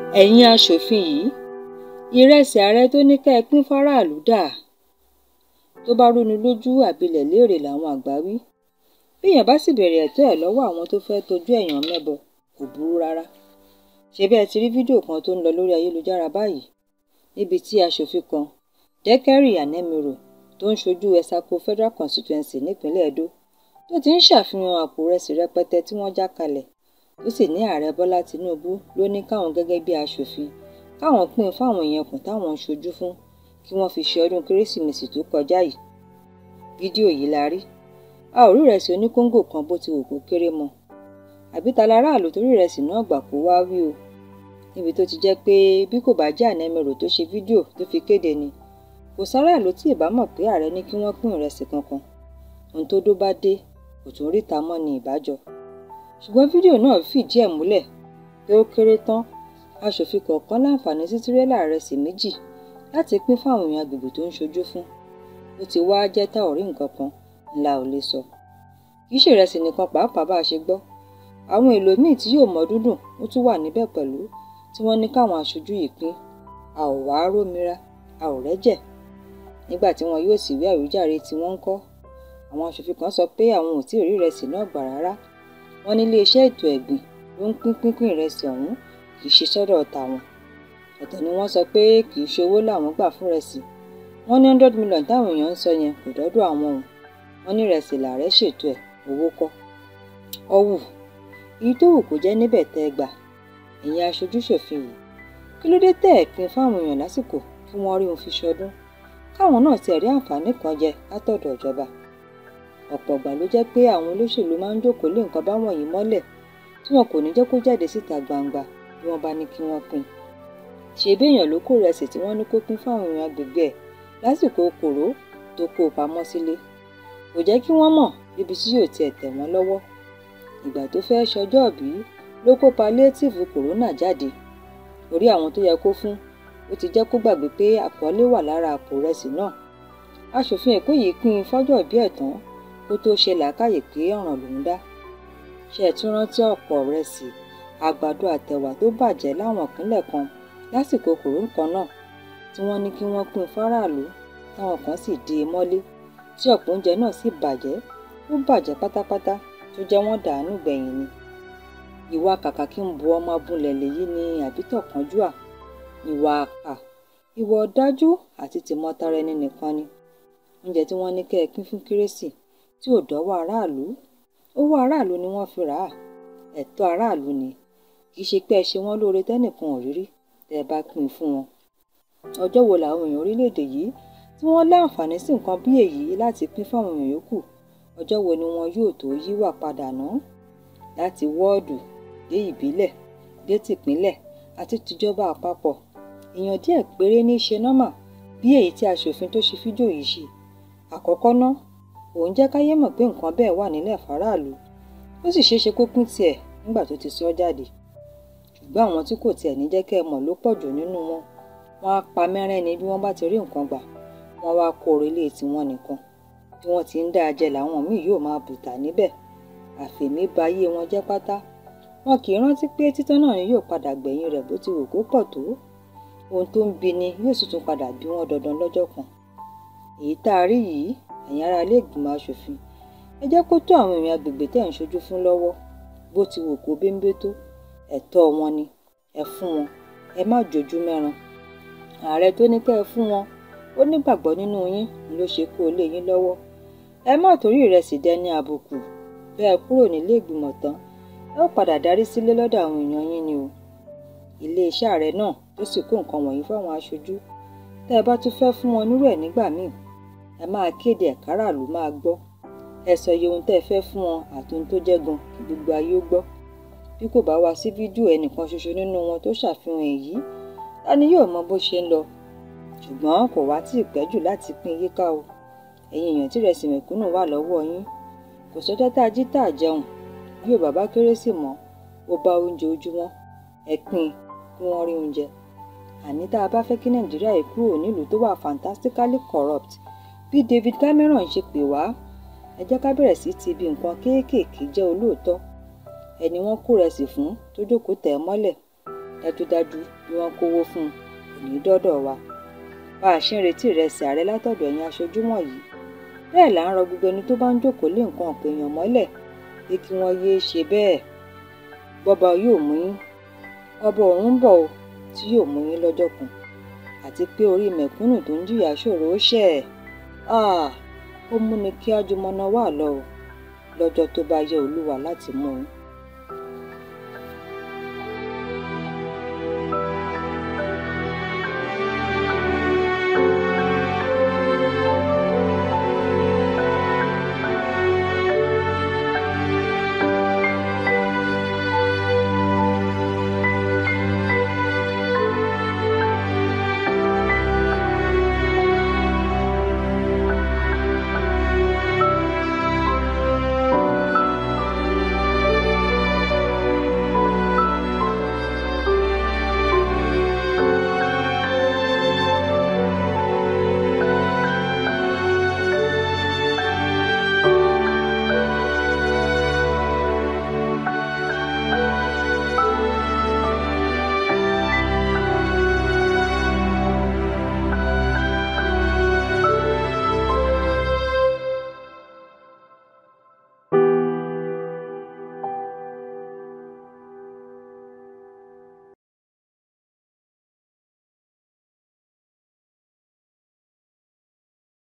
ẹ̀yin aṣòfin yìí ìrẹsì ààrẹ tó ní ká ẹ pín fáráàlú dà tó bá rúni lójú àbílẹ̀ léèrè làwọn àgbà wí bíyàn bá sì bẹ̀rẹ̀ ẹ̀tọ́ ẹ̀ lọ́wọ́ àwọn tó fẹ́ tojú ẹ̀yàn mẹ́bọ kò burú rárá ṣe bẹ́ẹ̀ ti rí fídíò kan tó ń lọ lórí ayélujára báyìí níbi tí aṣòfin kan Dẹ́kẹ́rì Ànẹ́mìrò tó ń ṣojú Ẹ̀sàkó Federal Constituency nípínlẹ̀ Edo tó ti ń ṣàfihàn àpò ìrẹsì rẹpẹtẹ tí wọ́n já kalẹ̀ tó sì ní ààrẹ Bọ́lá Tinubu ló ní káwọn gẹ́gẹ́ bí aṣòfin káwọn pín in fáwọn èèyàn kùn táwọn ń ṣojú fún kí wọ́n fi ṣe ọdún kérésìmesì tó kọjá yìí fídíò yìí la rí a ò rí ìrẹsì oníkóńgò kan bó ti wù kó kéré mọ́ àbí ta láráàlú torí ìrẹsì náà gbà kó wá wí o níbi tó ti jẹ́ pé bí kò bá jẹ́ Ànẹ́mìrò tó ṣe fídíò tó fi kéde ni kò sáráàlú tí ìbá mọ̀ pé ààrẹ ní kí wọ́n pín ìrẹsì kankan ohun tó dó bá dé kò tún ríta mọ́ ni ìbájọ ṣùgbọ́n fídíò náà fìdí ẹ̀ múlẹ̀ pé ó kéré tán aṣòfin kọ̀ọ̀kan láǹfààní sí tirẹ́là ìrẹsì méjì láti pín fáwọn èèyàn agbègbè tó ń ṣojú fún ó ti wá jẹ́ tá ò rí nǹkan kan ńlá ò lè sọ kì í ṣèrẹsì nìkan pàápàá bá a ṣe gbọ́ àwọn èlò míì tí yóò mọ dúndùn ó tún wà níbẹ̀ pẹ̀lú tí wọ́n ní káwọn aṣojú yìí pín a ò wá rómira a ò rẹ́jẹ̀ nígbà tí wọn yóò sì wí àwíjàre tí wọ́n ń kọ́ àwọn aṣòfin kan sọ pé àwọn ò tí ì rí ìrẹsì náà gbà rárá wọ́n ní iléeṣẹ́ ètò ẹ̀gbìn ló ń pín pínpín ìrẹsì ọ̀hún kì í ṣe sọ́dọ̀ tàwọn ọ̀tọ̀ ni wọ́n sọ pé kì í ṣe owó làwọn gbà fún ìrẹsì wọ́n ní hundred million táwọn èèyàn ń sọ yẹn kò dọ́dọ̀ àwọn o wọ́n ní ìrẹsì làárẹ̀ ṣètò ẹ̀ owó kọ́ ọ̀wù èyí tó wù kó jẹ́ níbẹ̀ tẹ́ ẹ gbà ẹ̀yin aṣojú ṣòfin yìí kí ló dé tẹ́ ẹ̀ pín fáwọn èèyàn lásìkò kí wọ́n rí òun fi ṣọdún káwọn náà ti rí àǹfààní kan jẹ látọ̀dọ̀ ìjọba ọ̀pọ̀ ìgbà ló jẹ́ pé àwọn olóṣèlú máa ń jókòó lé nǹkan báwọn yìí mọ́lẹ̀ tí wọn kò ní jẹ́ kó jáde síta gbangba bí wọ́n bá ní kí wọ́n pín ṣe béèyàn ló kó rẹsì tí wọ́n ní kó pín fáwọn èèyàn agbègbè ẹ̀ lásìkò kòró tó kó o pamọ́ sílé kò jẹ́ kí wọ́n mọ̀ níbi tí yóò tiẹ̀ tẹ̀ wọ́n lọ́wọ́ ìgbà tó fẹ́ ṣọjọ́ ìbí ló kó palétíìfù kòrónà jáde orí àwọn tó yẹ kó fún ó ti jẹ́ kó gbàgbé pé àkọlé wà lára àpò rẹsì náà aṣòfin èkó yìí pín in fọ́jọ́ ìbí ẹ̀ tán kó tó ṣe làákàyè pé ọ̀ràn lòún dá ṣe ẹ̀ tún rántí ọ̀pọ̀ rẹsì àgbàdo àtẹ̀wà tó bàjẹ́ láwọn ìpínlẹ̀ kan lásìkò kòró kan náà tí wọ́n ní kí wọ́n pín fáráàlú táwọn kan sì dé e mọ́lé tí ọ̀pọ̀ oúnjẹ náà sì bàjẹ́ ó bàjẹ́ pátápátá tó jẹ́ wọ́n dàánú gbẹ̀yìn ni ìwà kàkà kí n bu ọmọ abúlẹ̀ lèyí ni àbítọ̀ kánjúà ìwà àkà ìwà ọ̀dájú àti tìmọ̀tara ẹni nìkan ni oúnjẹ tí wọ́n ní kẹ́ ẹ pín fún kérésì tí ò dọ́wọ́ aráàlú owó aráàlú ni wọ́n fi rà á ẹ̀tọ́ aráàlú ni kì í ṣe pé ẹ ṣe wọ́n lóore tẹ́nìkan ò rírí tẹ́ ẹ bá pín in fún wọn ọjọ́ wo làwọn èèyàn orílẹ̀-èdè yìí tí wọ́n láǹfààní sí nǹkan bí èyí láti pín fáwọn èèyàn yòókù ọjọ́ wo ni wọn yóò tó yíwà padà ná láti wọ́ọ̀dù dé ìbílẹ̀ dé tìpínlẹ̀ àti tìjọba àpapọ̀ èèyàn díẹ̀ péré ní í ṣe nọ́mà bí èyí tí aṣòfin tó ṣe fídíò yìí ṣe àkọ́kọ́ ná òun jẹ́ káyé mọ̀ pé nǹkan bẹ́ẹ̀ wà nílẹ̀ fáráàlú ó sì ṣeé ṣe kó pín tiẹ̀ nígbà tó ti sọ jáde ṣùgbọ́n àwọn tí kò tiẹ̀ ní jẹ́ kẹ́ ẹ mọ̀ ló pọ̀ jù nínú wọn wọn á pa mẹ́rẹ́ ni bí wọ́n bá ti rí nǹkan gbà wọ́n wá kó orílẹ̀ tiwọn nìkan bí wọ́n ti ń dá a jẹ làwọn míì yóò máa bùtà níbẹ̀ àfẹ̀mí ba ayé wọn jẹ́ pátá wọn kì í rántí pé títán náà ni yóò padà gbẹ̀yìn rẹ̀ bó ti wù kó pọ̀ tó ohun tó ń bi ni yóò sì tún padà bí wọ́n dandan lọ́jọ́ kan èyí tá a rí yìí ẹ̀yin ará ilé ìgbìmọ̀ asòfin ẹ jẹ́ kó tó àwọn èèyàn agbègbè tẹ̀ ń ṣojú fún lọ́wọ́ bó ti wù kó béńbé tó ẹ̀tọ́ wọn ni ẹ fún wọn ẹ má jojú mẹ́ran ààrẹ tó ní kẹ́ ẹ fún wọn ó nígbàgbọ́ nínú yín ló ṣe kó lé yín lọ́wọ́ ẹ má torí ìrẹsì dẹni àbùkù bẹ́ẹ̀ kúrò nílé ìgbìmọ̀ tán ẹ ó padà darí sílé lọ́dọ̀ àwọn èèyàn yín ni o iléeṣẹ́ ààrẹ náà tó sì kó nǹkan wọ̀nyí fáwọn aṣojú tẹ́ ẹ bá tún fẹ́ fún wọn nírú ẹ̀ nígbà míì ẹ máa kéde ẹ̀ káràlú máa gbọ́ ẹ sọ iye ohun tẹ́ ẹ fẹ́ fún wọn àti ohun tó jẹ́ gan kí gbogbo ayé ó gbọ́ bí kò bá wá sí fídíò ẹnìkan ṣoṣo nínú wọn tó ṣàfihàn èyí ta ni yóò mọ bó ṣe ń lọ ṣùgbọ́n kò wá tí ì pẹ́ jù láti pín yíká o ẹ̀yin èèyàn tí ìrẹsì mẹ̀kúnnù wà lọ́wọ́ yín kò sọ́jọ́ tá a jí tá a jẹun bí ò bàbá kérésì mọ́ ó bá oúnjẹ ojúmọ́ ẹ pín kí wọ́n rí oúnjẹ àní tá a bá fẹ́ kí nàìjíríà yìí kúrò nílùú tó wà fantastically corrupt bí David Cameron ṣe pè wá ẹ jẹ́ ká bẹ̀rẹ̀ sí ti ibi nǹkan kéékèèké jẹ́ olóòótọ́ ẹni wọ́n kó rẹsì fún tó jókòó tẹ̀ ẹ́ mọ́lẹ̀ dájúdájú bí wọ́n kówó fún un kò ní dọ́dọ̀ wa bá a ṣe ń retí ìrẹsì ààrẹ látọ̀dọ̀ ẹ̀yin aṣojú wọ̀nyí bẹ́ẹ̀ là ń rọ gbogbo ẹni tó bá ń jókòó lé nǹkan ọ̀pọ̀ èèyàn mọ́lẹ̀ pé kí wọ́n yéé ṣe bẹ́ẹ̀ bọ́ba yóò mú yín ọba ọ̀run ń bọ̀ o tí yóò mú yín lọ́jọ́ kan àti pé orí mẹ̀kúnnù tó ń jìyà ṣòro ó ṣẹ̀ ó múni kí ájúmọ́ná wà lọ o lọ́jọ́ tó bá yẹ olúwa láti mú un